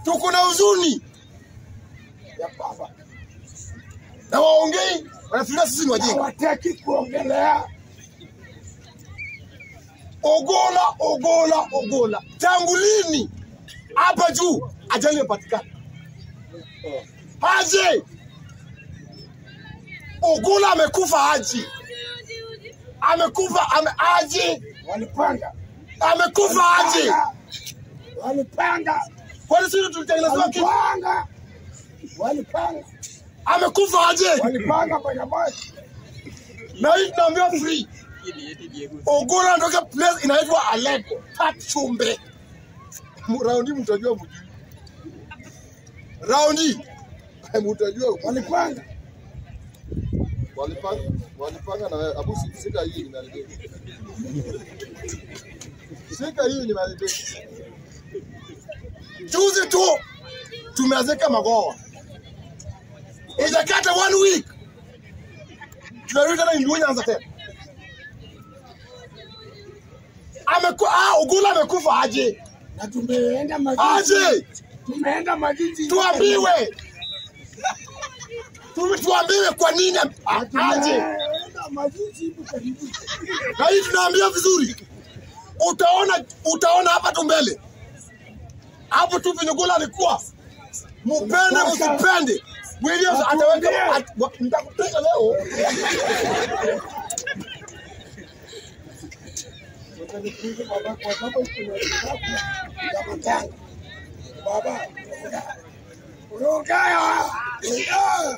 tuko na huzuni ya baba na waongei, wanafikiria sisi ni wajinga. hawataki kuongelea Ogola, Ogola, Ogola, tangu lini hapa juu ajali imepatikana? Aje Ogola amekufa aje? Amekufa ame, aje? walipanga Amekufa aje? walipanga Kwani sisi tulitengenezewa kitu? walipanga walipanga Amekufa aje? walipanga kwenye basi Na hii tunaambiwa free. Ogola anatoka place inaitwa Aleko, Tachumbe. Raundi mtajua mjui. Raundi mtajua walipanga walipanga walipanga na wewe. Abu si- sika hii nimeharibika. Sika hii nimeharibika. Juzi tu tumeazeka magoa. Ijakata one week. Tunarudi tena Indunya anza tena. Ameku ah, Ugula amekufa aje? na tumeenda majiji Aje? tumeenda majiji Tuambiwe. Tu- Tuambiwe kwa nini a- aje? tumeenda majiji hivi karibu na hii tunaambia vizuri, utaona utaona hapa tu mbele hapo tu penye gola alikuwa, mupende msipende, Williams ataweka at- wa- nitakupiga leo. Utanipiga baba kwa sababu kuna kitabu ya matanga. Baba, Rugaya! Rugaya!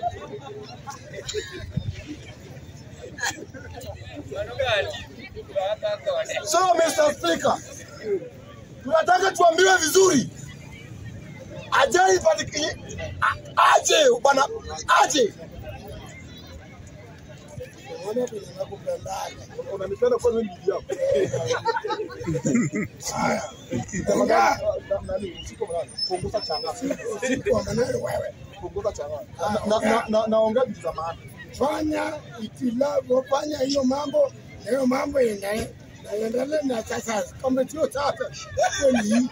So Mr. Speaker, tunataka tuambiwe vizuri, ajali ipatikane, a- aje bwana, aje. Unaona vile nakupendaga. Unanipenda kwa nini bibi yako? Rugaya! Nani, usiku mnani, punguza changa, Kwa maneno wewe. punguza changa. Na- na- na- na- Naongea vitu za maana. Fanya itilafu, fanya hiyo mambo, na hiyo mambo ina- naendelea na sasa kama sio sasa kweli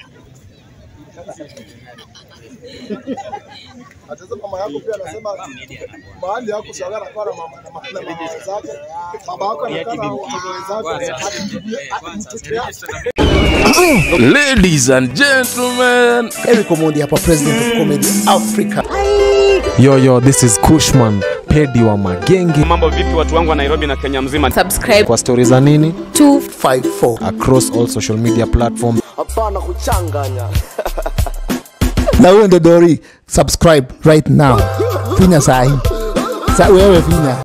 Hata mama yako pia anasema mahali yako shagara kwa na mama na mama na mama zake. Baba yako anakaa na watoto zake. hadi mtoto yake. Ladies and gentlemen, Eric Omondi hapa, president of comedy Africa. yo yo, this is Kushman Pedi wa Magenge. Mambo vipi watu wangu wa Nairobi na Kenya mzima? subscribe Kwa stori za nini 54 across all social media platforms. na huyo ndo Dori, subscribe right now, finya sahi sa wewe finya